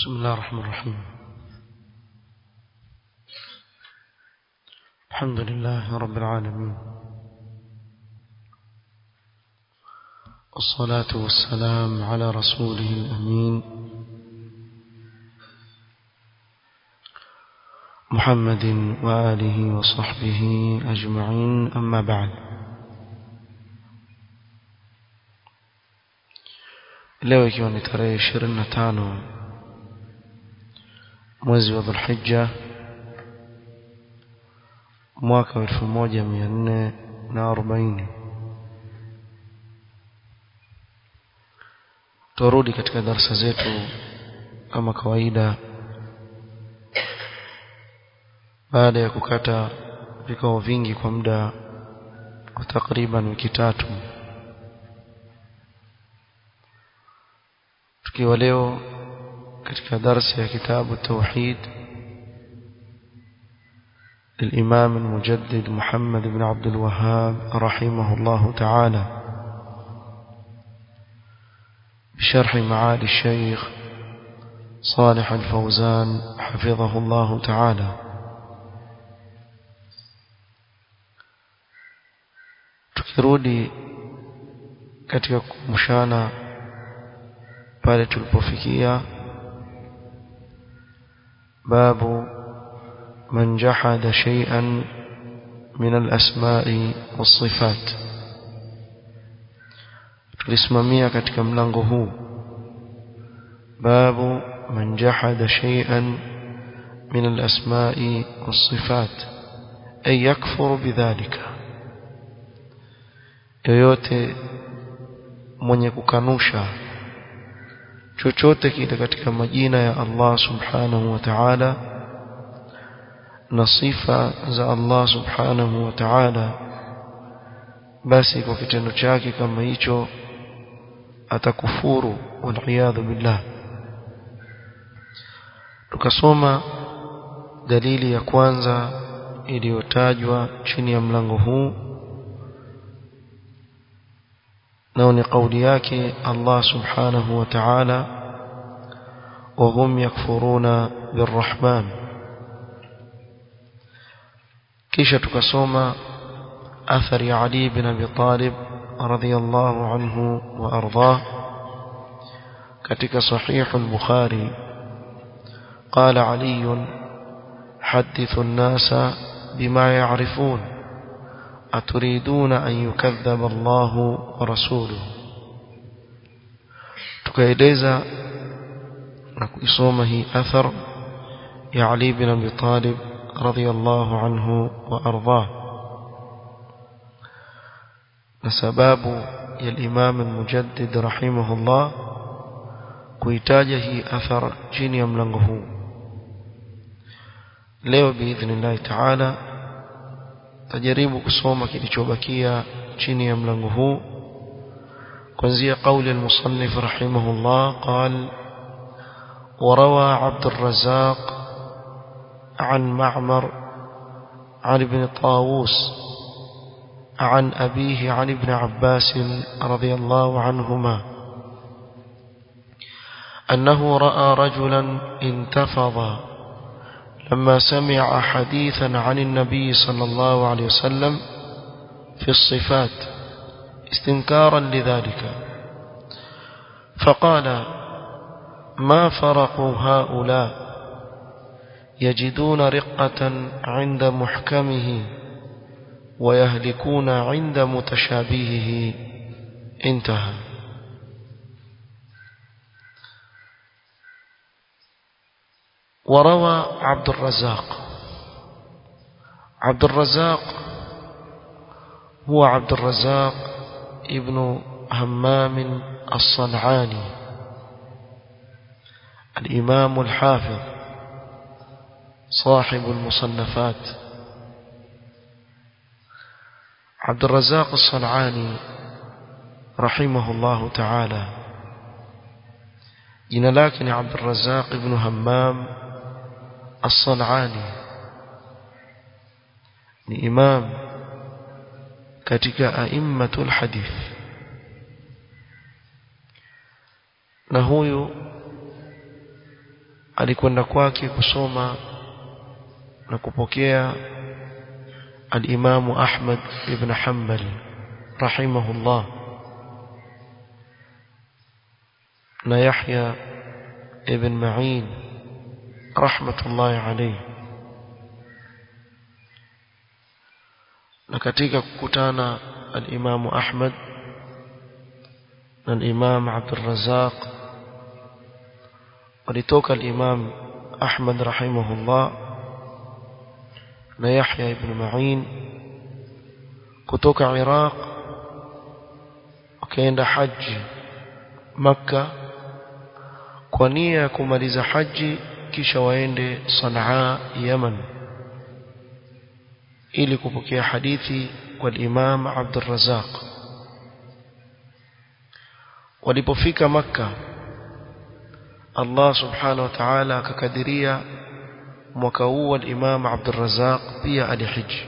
بسم الله الرحمن الرحيم الحمد لله رب العالمين والصلاة والسلام على رسوله الأمين محمد وآله وصحبه أجمعين أما بعد leo ikiwa ni tarehe ishirini na tano mwezi wa dhulhijja mwaka wa elfu moja mia nne na arobaini turudi katika darasa zetu kama kawaida baada ya kukata vikao vingi kwa muda wa takriban wiki tatu tukiwa leo katika darsa ya kitabu tauhid للإمام المجدد محمد بن عبد الوهاب رحمه الله تعالى بشرح معالي الشيخ صالح الفوزان حفظه الله تعالى tukirudi katika kumshana pale tulipofikia babu man jahada shay'an min al-asma'i was-sifat tulisimamia katika mlango huu babu man jahada shay'an min al-asma'i was-sifat ay yakfuru bidhalika yoyote mwenye kukanusha chochote kile katika majina ya Allah subhanahu wa ta'ala na sifa za Allah subhanahu wa ta'ala basi kwa kitendo chake kama hicho atakufuru waliyadhu billah tukasoma dalili ya kwanza iliyotajwa chini ya mlango huu nao ni kauli yake Allah subhanahu wa ta'ala وهم يكفرون بالرحمن kisha tukasoma athari ya Ali bin Abi Talib radhiyallahu anhu wa ardhah katika sahih al-Bukhari قال علي حدثوا الناس بما يعرفون أتريدون أن يكذب الله ورسوله tukaeleza na kuisoma hii athar ya Ali bin Abi Talib radhiyallahu anhu wa ardhah na sababu ya Imam al-Mujaddid rahimahullah kuitaja hii athar chini ya mlango huu leo biidhnillah ta'ala tajaribu kusoma kilichobakia chini ya mlango huu kuanzia kauli al-musannif rahimahullah قال وروى عبد الرزاق عن معمر عن ابن طاووس عن أبيه عن ابن عباس رضي الله عنهما أنه رأى رجلا انتفض لما سمع حديثا عن النبي صلى الله عليه وسلم في الصفات استنكارا لذلك فقال ما فرق هؤلاء يجدون رقة عند محكمه ويهلكون عند متشابهه انتهى وروى عبد الرزاق عبد الرزاق هو عبد الرزاق ابن همام الصنعاني الإمام الحافظ صاحب المصنفات عبد الرزاق الصنعاني رحمه الله تعالى جنا لكن عبد الرزاق ابن همام الصنعاني ni imam katika aimmatul hadith na huyu alikwenda kwake kusoma na kupokea al-Imam Ahmad ibn Hanbal rahimahullah na Yahya ibn Ma'in rahmatullahi alayhi na katika kukutana al-Imam Ahmad na al-Imam Abdul Razzaq walitoka al-Imam Ahmad rahimahullah na Yahya ibn Ma'in kutoka Iraq wakaenda haji Makka kwa nia ya kumaliza haji kisha waende Sanaa Yaman ili kupokea hadithi kwa Imam Abdul Razzaq walipofika Makka Allah subhanahu wa ta'ala akakadiria mwaka huu al-Imam Abdul Razzaq pia alihiji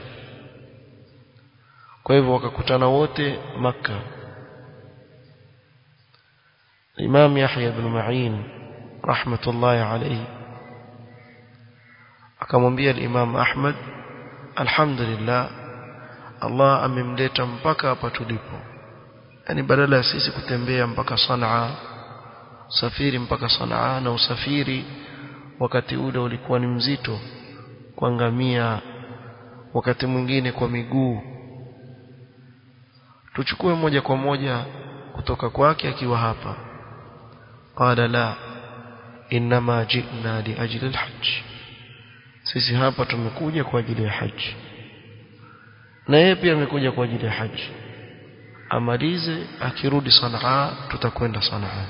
kwa hivyo wakakutana wote Makka Imam Yahya ibn Ma'in rahmatullahi alayhi akamwambia al-Imam Ahmad alhamdulillah Allah amemleta mpaka hapa tulipo yani badala ya sisi kutembea mpaka Sanaa safiri mpaka Sanaa na usafiri wakati ule ulikuwa ni mzito kwa ngamia wakati mwingine kwa miguu tuchukue moja kwa moja kutoka kwake akiwa hapa qala la inma ji'na li ajli al-hajj sisi hapa tumekuja kwa ajili ya haji na yeye pia amekuja kwa ajili ya haji amalize akirudi Sanaa tutakwenda Sanaa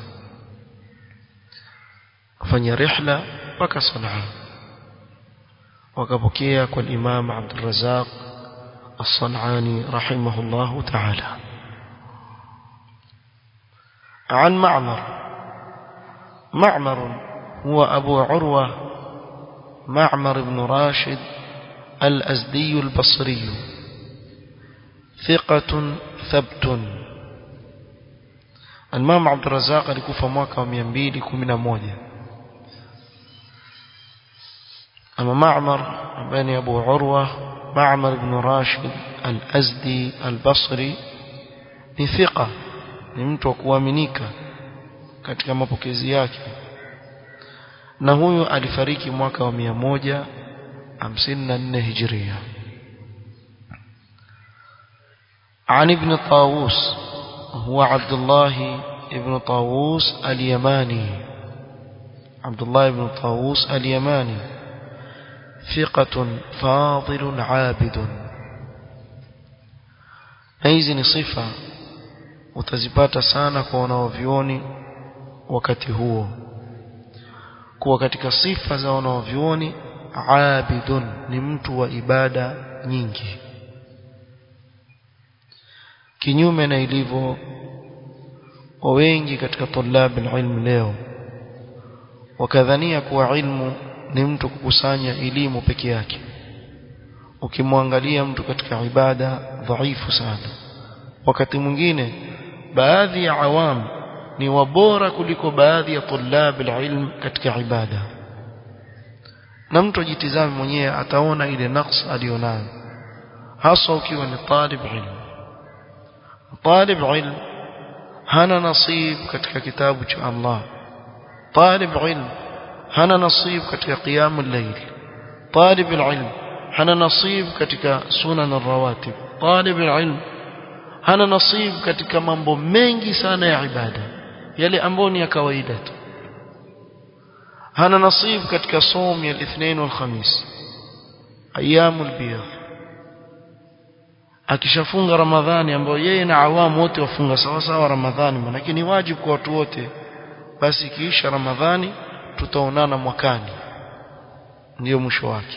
kufanya rihla mpaka Sanaa wakapokea kwa Imam Abdul Razzaq الصنعاني رحمه الله تعالى عن معمر معمر هو أبو عروة معمر بن راشد الأزدي البصري ثقة ثبت المام عبد الرزاق alikufa mwaka wa 211 أما معمر بن أبو عروة معمر بن راشد الأزدي البصري ni thiqa ni mtu wa kuaminika katika mapokezi yake na huyu alifariki mwaka wa 154 hijria عن ابن طاووس هو عبد الله ابن طاووس اليماني عبد الله بن طاووس اليماني ثقة فاضل عابد hizi ni sifa utazipata sana kwa wanaovioni wakati huo kuwa katika sifa za wanaovioni abidun ni mtu wa ibada nyingi kinyume na ilivyo kwa wengi katika tulab ilmu leo wakadhania kuwa ilmu ni mtu kukusanya elimu peke yake ukimwangalia mtu katika ibada dhaifu sana wakati mwingine baadhi ya awam ni wabora kuliko baadhi ya tulab ilm katika ibada na mtu ajitizame mwenyewe ataona ile naqs alionayo hasa ukiwa ni talib ilm talib ilm hana nasib katika kitabu cha Allah talib ilm hana nasib katika qiyamul layl talib ilm hana nasib katika sunan ar-rawatib talib ilm hana nasib katika mambo mengi sana ya ibada yale ambayo ni ya kawaida tu hana nasib katika somo ya الاثنين والخميس ايام البيض akishafunga ramadhani ambayo yeye na awamu wote wafunga sawa sawa ramadhani manake ni wajibu kwa watu wote basi kiisha ramadhani tutaonana mwakani ndio mwisho wake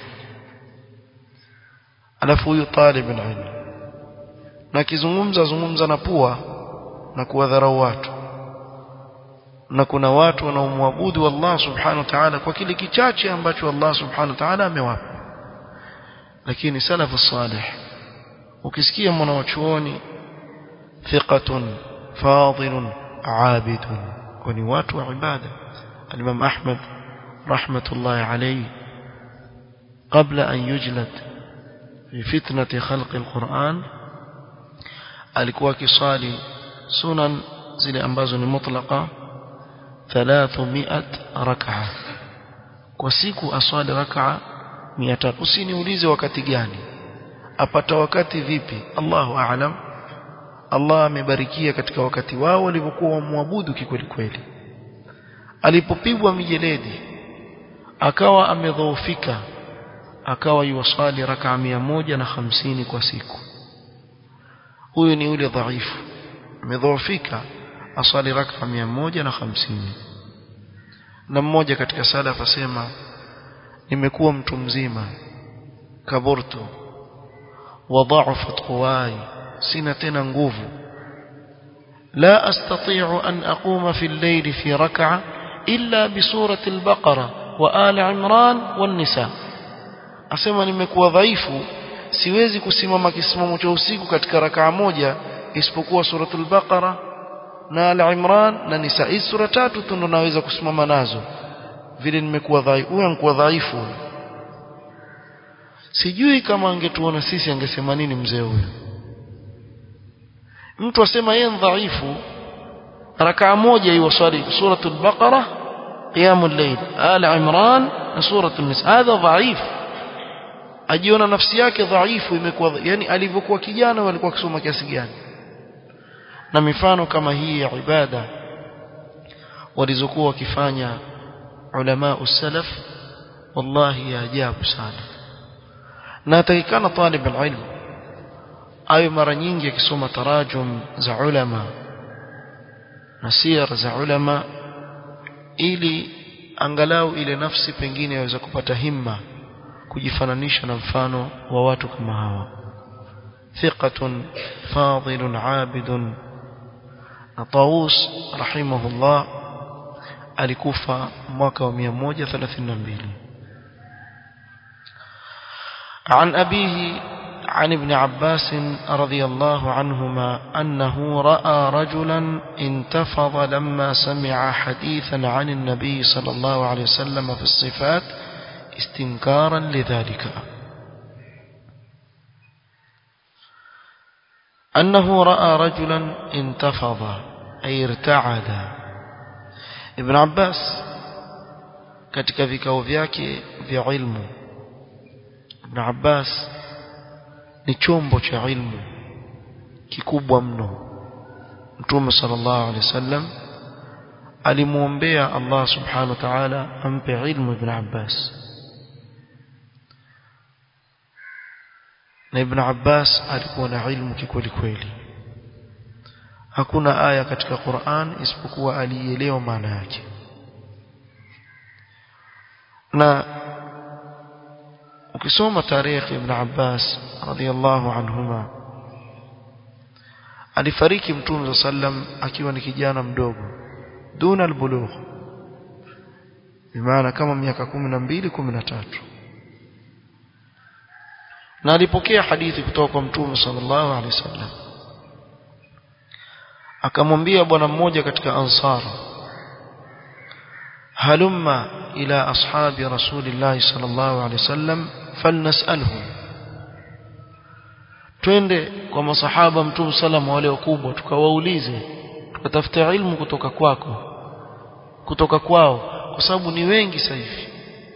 alafu huyu talib ilmu na kizungumza zungumza na pua na kuwadharau watu na kuna watu wanaomwabudu Allah subhanahu wa ta'ala kwa kile kichache ambacho Allah subhanahu wa ta'ala amewapa lakini salafu salih ukisikia mwanachuoni thiqatun fadilun abidun kwani watu wa ibada al-Imam Ahmad rahmatullahi alayhi qabla an yujlad fi fitnati khalqi alquran alikuwa akisali sunan zile ambazo ni mutlaqa 300 rak'a kwa siku aswali rak'a 300 usiniulize wakati gani apata wakati vipi Allahu a'lam Allah amebarikia katika wakati wao walivyokuwa wamwabudu kikweli kweli alipopigwa mijeledi akawa amedhoofika akawa yuwasali rak'a na hamsini kwa siku huyu ni yule dhaifu amedhoofika asali rak'a na hamsini na mmoja katika salaf asema nimekuwa mtu mzima kaburtu wa dha'afat quwai sina tena nguvu la astati'u an aquma fi al-layli fi rak'a illa bi surati al-baqara wa ali imran wan nisa asema nimekuwa dhaifu siwezi kusimama kisimamo cha usiku katika rakaa moja isipokuwa suratul baqara na al-imran na nisa hizi sura tatu tu ndo naweza kusimama nazo vile nimekuwa dhaifu huyo anakuwa dhaifu sijui kama angetuona sisi angesema nini mzee huyo mtu asema yeye dhaifu rakaa moja hiyo swali suratul baqara qiyamul layl al imran na suratul nisa hadha dhaif ajiona nafsi yake dhaifu imekuwa yani alivyokuwa kijana walikuwa akisoma kiasi gani na mifano kama hii ya ibada walizokuwa wakifanya ulama usalaf wallahi ya ajabu sana na atakikana talib alilm ayo mara nyingi akisoma tarajum za ulama na sir za ulama ili angalau ile nafsi pengine yaweza kupata himma kujifananisha na mfano wa watu kama hawa thiqatun fadilun abidun na Taus rahimahullah alikufa mwaka wa 132 عن أبيه عن ابن عباس رضي الله عنهما أنه رأى رجلا انتفض لما سمع حديثا عن النبي صلى الله عليه وسلم في الصفات استنكارا لذلك أنه رأى رجلا انتفض أي ارتعد ابن عباس katika vikao vyake vya ilmu Ibn Abbas ni chombo cha ilmu kikubwa mno Mtume sallallahu alaihi wasallam alimuombea Allah subhanahu wa ta'ala ampe ilmu Ibn Abbas na Ibn Abbas alikuwa na ilmu kikweli kweli hakuna aya katika Qur'an isipokuwa alielewa maana yake na ukisoma tarehe Ibn Abbas radhiallahu anhuma alifariki Mtume sallam akiwa ni kijana mdogo duna albulugh bimaana kama miaka 12 13 na alipokea hadithi kutoka kwa Mtume sallallahu alaihi wasallam akamwambia bwana mmoja katika ansar halumma ila ashabi rasulillahi sallallahu alaihi wasallam falnasalhum twende kwa masahaba mtume sallam wale wakubwa tukawaulize tukatafuta ilmu kutoka kwako kutoka kwao kwa sababu ni wengi sasa hivi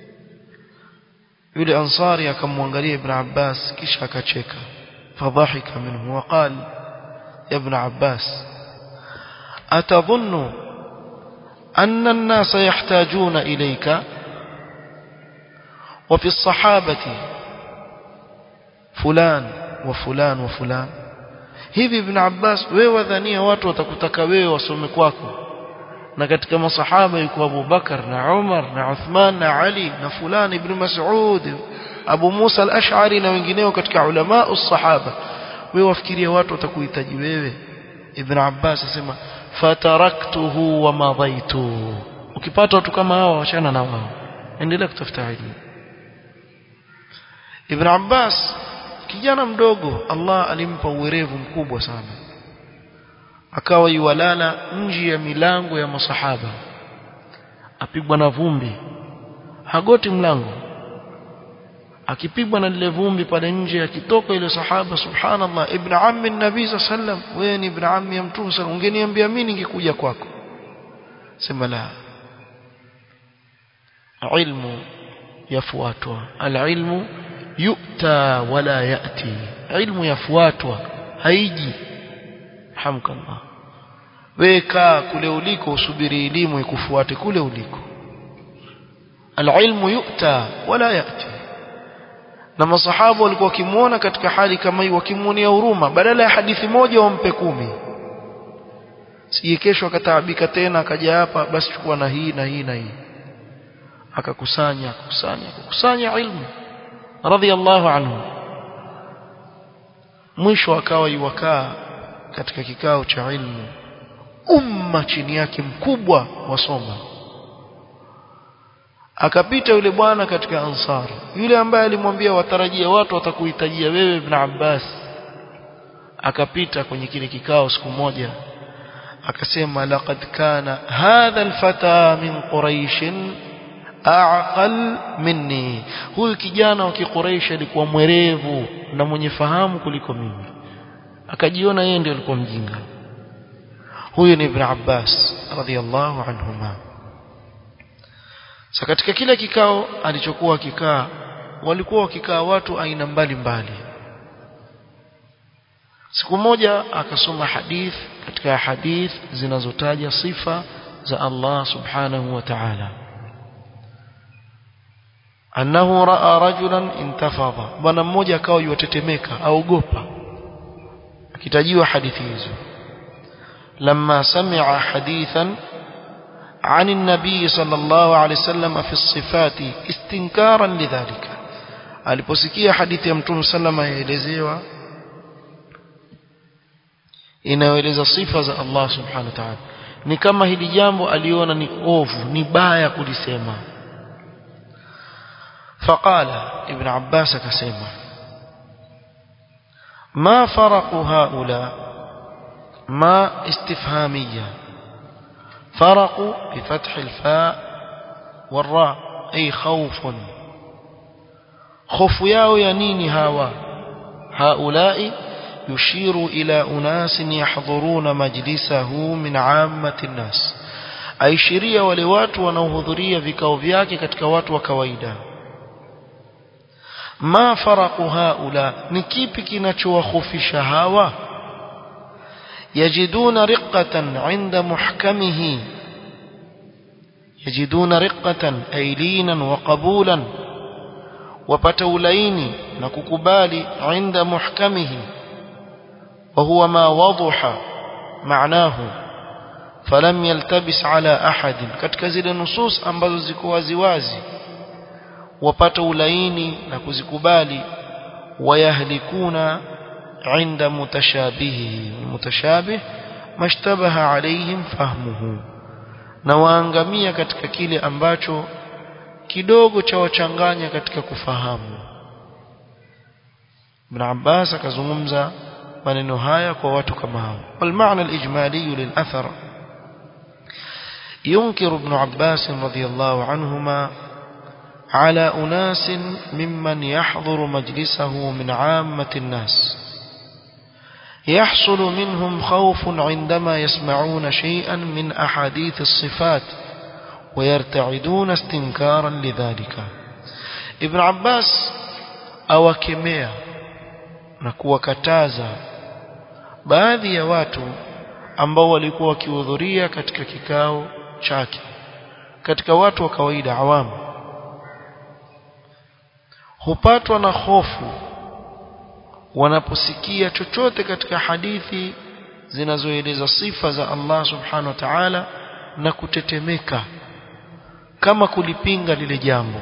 yule ansari akamwangalia ibn abbas kisha akacheka fadhahika minhu waqal ya ibn abbas atadhunnu anna an-nasa yahtajuna ilayka وفي الصحابة فلان وفلان وفلان hivi ibn Abbas wewe wadhania watu watakutaka wewe wasome kwako na katika masahaba yuko Abu Bakar na Umar na Uthman na Ali na fulani ibn Mas'ud Abu Musa al-Ash'ari na wengineo katika ulama us-sahaba wewe wafikiria watu watakuhitaji wewe ibn Abbas asema fataraktuhu wa madaitu ukipata watu kama hawa wachana na wao endelea kutafuta elimu Ibn Abbas kijana mdogo Allah alimpa uwerevu mkubwa sana akawa yuwalala nje ya milango ya masahaba apigwa na vumbi hagoti mlango akipigwa na lile vumbi pale nje akitoka ile sahaba subhanallah ibn ammi nabii sallam wewe ni ibn ammi ya mtume sallam ungeniambia mimi ningekuja kwako sema la ilmu yafuatwa alilmu yu'ta wala yati ilmu yafuatwa haiji hamkallah weka kule uliko usubiri elimu ikufuate kule uliko alilmu yu'ta wala yati na masahaba walikuwa wakimuona katika hali kama hii wakimuonea huruma badala ya hadithi moja wampe kumi sije kesho akataabika tena akaja hapa basi chukua na hii na hii na hii akakusanya akakusanya akakusanya ilmu radhiallahu anhu mwisho akawa yuwakaa katika kikao cha ilmu umma chini yake mkubwa wasoma akapita yule bwana katika ansar yule ambaye alimwambia watarajia watu watakuhitajia wewe ibn Abbas akapita kwenye kile kikao siku moja akasema laqad kana hadha alfata min quraish aqal minni huyu kijana wa kiquraish alikuwa mwerevu na mwenye fahamu kuliko mimi akajiona yeye ndiye alikuwa mjinga huyu ni ibn Abbas radhiyallahu anhuma Sa katika kila kikao alichokuwa akikaa walikuwa wakikaa watu aina mbalimbali. Siku moja akasoma hadith katika hadith zinazotaja sifa za Allah Subhanahu wa Ta'ala. Annahu raa rajulan intafadha. Bwana mmoja akawa yutetemeka, aogopa. Akitajiwa hadithi hizo. Lamma sami'a hadithan عن النبي صلى الله عليه وسلم في الصفات استنكارا لذلك aliposikia hadithi ya mtume sallama yaelezewa inayoeleza sifa za Allah subhanahu wa ta'ala ni kama hili jambo aliona ni ovu ni baya kulisema faqala ibn abbas akasema ma faraqu haula ma istifhamiyya فرق بفتح الفاء والراء أي خوف خوف ياو ينيني هاوا هؤلاء يشير إلى أناس يحضرون مجلسه من عامة الناس aishiria wale watu wanaohudhuria vikao vyake katika watu wa kawaida ma faraqu haula ni kipi kinachowahofisha hawa يجدون رقة عند محكمه يجدون رقة أي لينا وقبولا وبتولين نككبال عند محكمه وهو ما وضح معناه فلم يلتبس على أحد katika zile nusus ambazo ziko waziwazi wapata ulaini na kuzikubali wayahlikuna عند متشابهه المتشابه ما اشتبه عليهم فهمه na waangamia katika kile ambacho kidogo cha wachanganya katika kufahamu Ibn Abbas akazungumza maneno haya kwa watu kama hao wal maana al ijmali lil athar ينكر ابن عباس رضي الله عنهما على أناس ممن يحضر مجلسه من عامة الناس يحصل منهم خوف عندما يسمعون شيئا من أحاديث الصفات ويرتعدون استنكارا لذلك ابن عباس awakemea na kuwakataza baadhi ya watu ambao walikuwa wakihudhuria katika kikao chake katika watu wa kawaida awamu hupatwa na hofu wanaposikia chochote katika hadithi zinazoeleza sifa za Allah subhanahu wa ta'ala na kutetemeka kama kulipinga lile jambo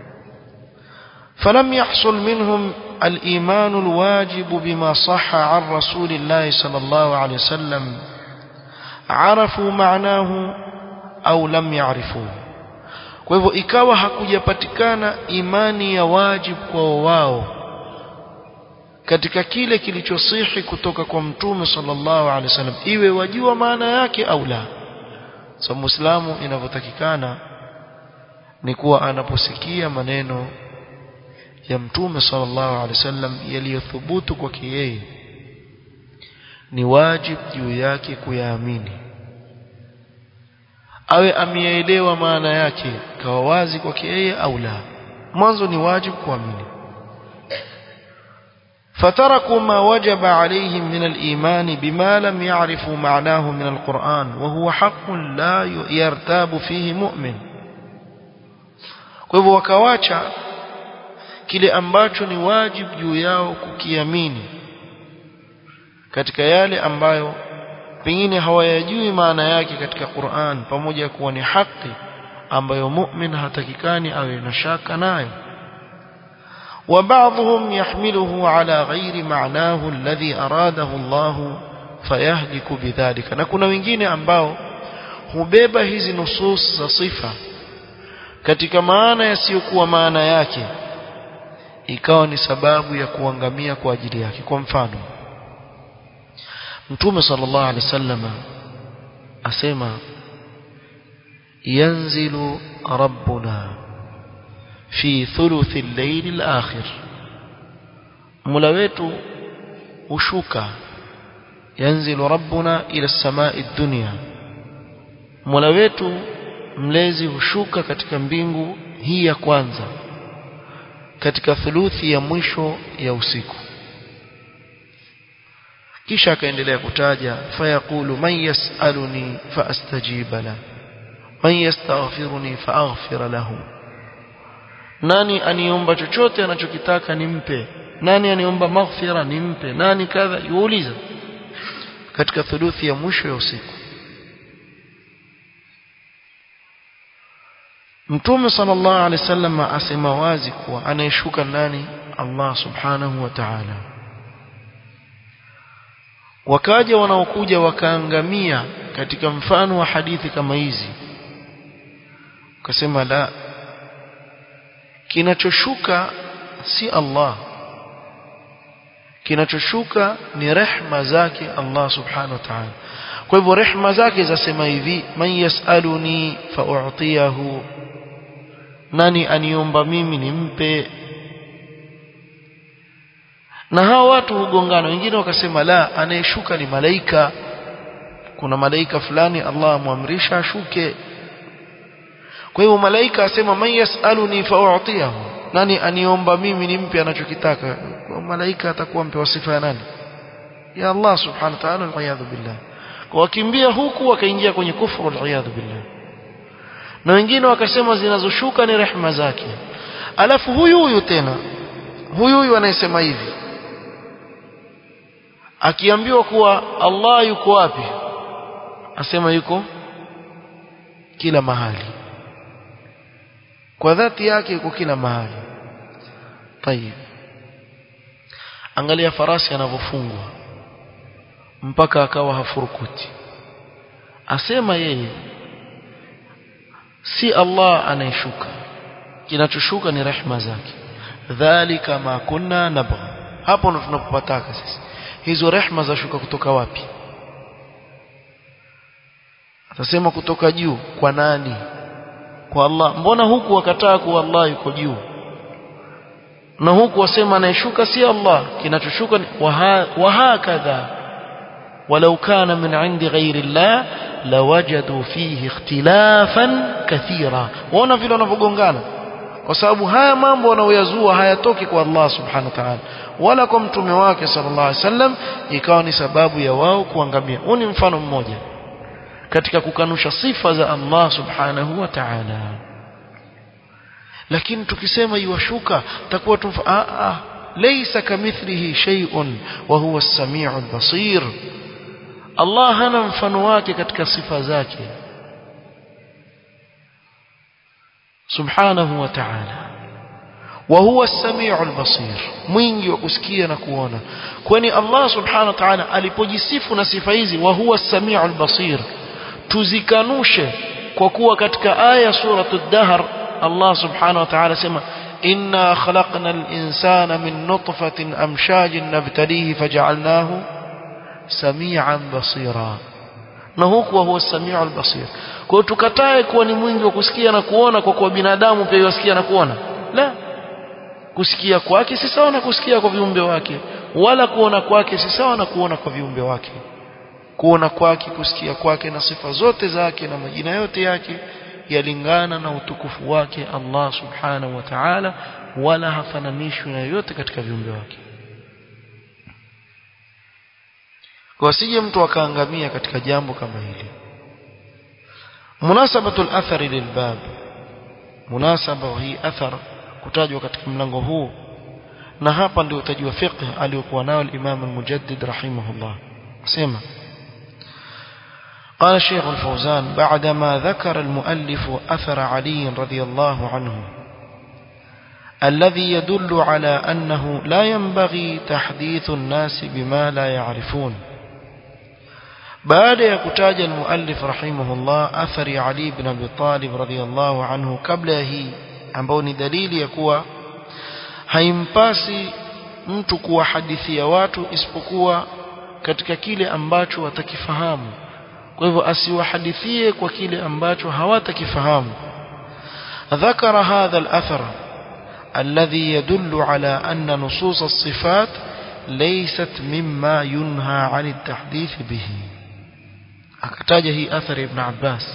فلم يحصل منهم الإيمان الواجب بما صح عن رسول الله صلى الله عليه وسلم عرفوا معناه أو لم يعرفوه kwa hivyo ikawa hakujapatikana imani ya wajibu kwa wao katika kile kilichosihi kutoka kwa mtume sallallahu alaihi wasallam iwe wajua maana yake au la so muislamu inavyotakikana ni kuwa anaposikia maneno ya mtume sallallahu alaihi wasallam yaliyothubutu kwake yeye ni wajib juu yake kuyaamini awe ameelewa maana yake kawa wazi kwake yeye au la mwanzo ni wajib kuamini فتركوا ما وجب عليهم من الإيمان بما لم يعرفوا معناه من القرآن وهو حق لا يرتاب فيه مؤمن kwa hivyo wakawacha kile ambacho ni wajib juu yao kukiamini katika yale ambayo pengine hawayajui maana yake katika Qur'an pamoja kuwa ni haki ambayo mu'min hatakikani awe na shaka nayo وبعضهم يحمله على غير معناه الذي أراده الله فيهلك بذلك na kuna wengine ambao hubeba hizi nusus za sifa katika maana yasiyokuwa maana yake ikawa ni sababu ya kuangamia kwa ajili yake kwa mfano Mtume sallallahu alaihi wasallam asema yanzilu rabbuna fi thuluthi al-layl al-akhir Mola wetu hushuka yanzilu rabbuna ila as-samai ad-dunya Mola wetu mlezi hushuka katika mbingu hii ya kwanza katika thuluthi ya mwisho ya usiku kisha akaendelea kutaja fayaqulu man yasaluni faastajiba la man yastaghfiruni faaghfir lahu nani aniomba chochote anachokitaka nimpe nani aniomba maghfira nimpe nani kadha yuuliza katika thuluthi ya mwisho ya usiku Mtume sallallahu alaihi wasallam asema wazi kuwa anayeshuka nani Allah subhanahu wa ta'ala wakaja wanaokuja wakaangamia katika mfano wa hadithi kama hizi ukasema la kinachoshuka si Allah kinachoshuka ni rehma zake Allah subhanahu wa ta'ala kwa hivyo rehma zake zasema hivi man yasaluni fa'utiyahu nani aniomba mimi nimpe na hao watu hugongana wengine wakasema la anayeshuka ni malaika kuna malaika fulani Allah amwamrisha ashuke kwa hivyo malaika asema man yasaluni fa'utiyahu nani aniomba mimi nimpe anachokitaka kwa malaika atakuwa mpewa sifa ya nani ya Allah subhanahu wa ta'ala al billah kwa wakimbia huku wakaingia kwenye kufuru al billah na wengine wakasema zinazoshuka ni rehma zake alafu huyu huyu tena huyu huyu anayesema hivi akiambiwa kuwa Allah yuko wapi asema yuko kila mahali kwa dhati yake yuko kila mahali tayib angalia farasi anavyofungwa mpaka akawa hafurukuti asema yeye si Allah anayeshuka kinachoshuka ni rehma zake dhalika ma kunna nabgha hapo ndo tunapopataka sisi hizo rehma zashuka kutoka wapi atasema kutoka juu kwa nani kwa Allah mbona huku wakataa kuwa Allah yuko juu na huku wasema anayeshuka si Allah kinachoshuka ni wa hakadha walau kana min indi ghairi Allah lawajadu fihi ikhtilafan kathira waona vile wanavyogongana kwa sababu haya mambo wanaoyazua hayatoki kwa Allah subhanahu wa ta'ala wala kwa mtume wake sallallahu alaihi wasallam ikawa ni sababu ya wao kuangamia huu ni mfano mmoja katika kukanusha sifa za Allah subhanahu wa ta'ala lakini tukisema iwashuka takuwa tumfa a a laysa kamithlihi shay'un wa huwa as-sami'ul basir Allah hana mfano wake katika sifa zake subhanahu wa ta'ala wa huwa as-sami'ul basir mwingi wa kusikia na kuona kwani Allah subhanahu wa ta'ala alipojisifu na sifa hizi wa huwa as-sami'ul basir tuzikanushe kwa kuwa katika aya suratul dahr Allah subhanahu wa ta'ala sema inna khalaqna al-insana min nutfatin amshajin nabtalihi faj'alnahu samian basira na huku huwa samiu albasir kwa tukatae kuwa ni mwingi wa kusikia na kuona kwa kuwa binadamu pia yasikia na kuona la kusikia kwake si sawa na kusikia kwa viumbe wake wala kuona kwake si sawa na kuona kwa viumbe wake kuona kwake kusikia kwake na sifa zote zake na majina yote yake yalingana na utukufu wake Allah subhanahu wa ta'ala wala hafananishwi na yoyote katika viumbe wake kwa sije mtu akaangamia katika jambo kama hili munasabatul athari lilbab munasaba hii athar kutajwa katika mlango huu na hapa ndio utajua fiqh aliyokuwa nao al-Imam al-Mujaddid rahimahullah sema قال الشيخ الفوزان بعدما ذكر المؤلف أثر علي رضي الله عنه الذي يدل على أنه لا ينبغي تحديث الناس بما لا يعرفون بعد يكتاج المؤلف رحمه الله أثر علي بن أبي طالب رضي الله عنه قبله ambao ni dalili ya kuwa haimpasi mtu kuwahadithia watu isipokuwa katika kile ambacho watakifahamu kwa hivyo asiwahadithie kwa kile ambacho hawatakifahamu ذكر هذا الأثر الذي يدل على أن نصوص الصفات ليست مما ينهى عن التحديث به akataja أثر ابن عباس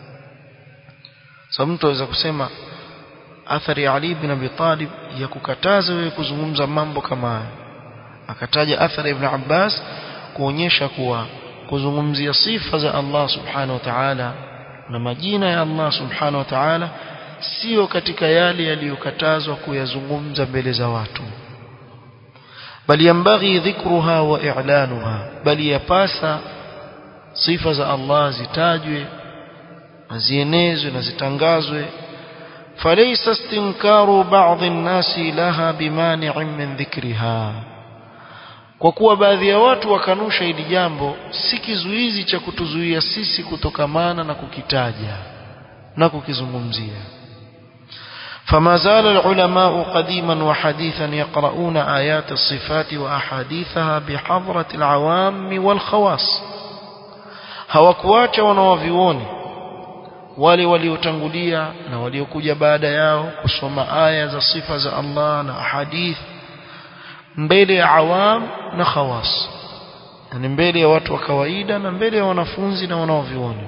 سمتو إذا كسيما athari ya Ali bin Abi Talib ya kukataza wewe kuzungumza mambo kama haya akataja athari ibn Abbas kuonyesha kuwa kuzungumzia sifa za Allah subhanahu wa ta'ala na majina ya Allah subhanahu wa ta'ala sio katika yale yaliyokatazwa kuyazungumza mbele za watu bali yambaghi dhikruha wa i'lanuha bali yapasa sifa za Allah zitajwe na zienezwe na zitangazwe فليس استنكار بعض الناس لها بمانع من ذكرها kwa kuwa baadhi ya watu wakanusha hili jambo si kizuizi cha kutuzuia sisi kutokamana na kukitaja na kukizungumzia فما زال العلماء قديما وحديثا يقرؤون آيات الصفات وأحاديثها بحضرة العوام والخواص hawakuacha wanawavioni wale waliotangulia na waliokuja baada yao kusoma aya za sifa za Allah na hadith mbele ya awam na khawas yani mbele ya watu wa kawaida na mbele ya wanafunzi na wanaovioni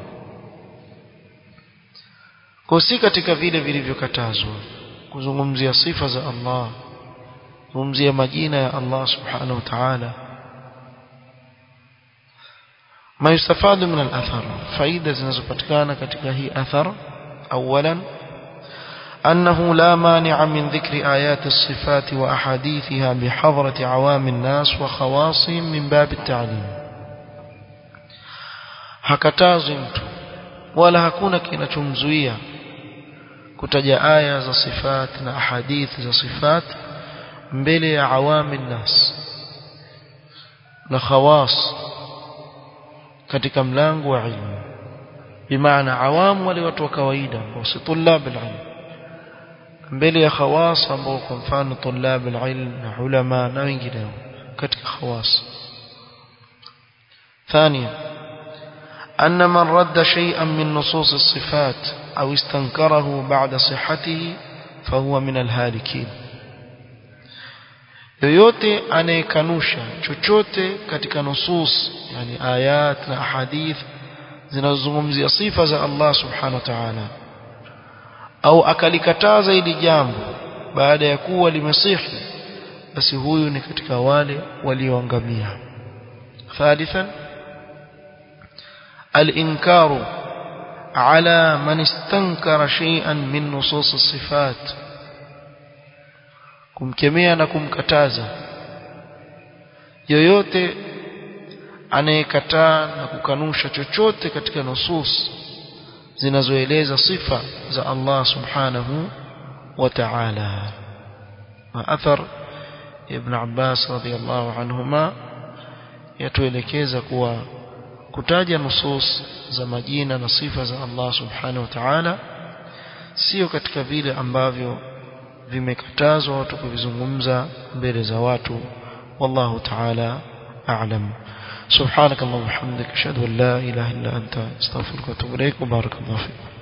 kwa si katika vile vilivyokatazwa kuzungumzia sifa za Allah kuzungumzia majina ya Allah subhanahu wa ta'ala ما يستفاد من الأثر فإذا زنزبتكان كتك هي أثر أولا أنه لا مانع من ذكر آيات الصفات وأحاديثها بحضرة عوام الناس وخواصهم من باب التعليم hakatazi mtu wala hakuna kinachomzuia kutaja aya za sifat na ahadithi za sifat mbele ya awami nnas na khawas katika mlango wa ilmu bimaana awamu wale watu wa kawaida ambao si tulab alilm mbele ya khawas ambao kwa mfano tulab alilm na ulama na wengineo katika khawas ثانيا أن من رد شيئا من نصوص الصفات أو استنكره بعد صحته فهو من الهالكين yoyote anayekanusha chochote katika nusus yani ayat na ahadith zinazozungumzia sifa za Allah subhanahu wa ta'ala au akalikataza hili jambo baada ya kuwa limesihi basi huyu ni katika wale walioangamia thalithan الإنكار على من استنكر شيئا من نصوص الصفات kumkemea na kumkataza yoyote anayekataa na kukanusha chochote katika nusus zinazoeleza sifa za Allah subhanahu wa ta'ala wa athar ibn Abbas radiyallahu anhuma yatuelekeza kuwa kutaja nusus za majina na sifa za Allah subhanahu wa ta'ala sio katika vile ambavyo vimekatazwa watu kuvizungumza mbele za watu wallahu ta'ala a'lam سبحانك اللهم وبحمدك اشهد ان لا اله الا انت استغفرك واتوب اليك وبارك الله فيك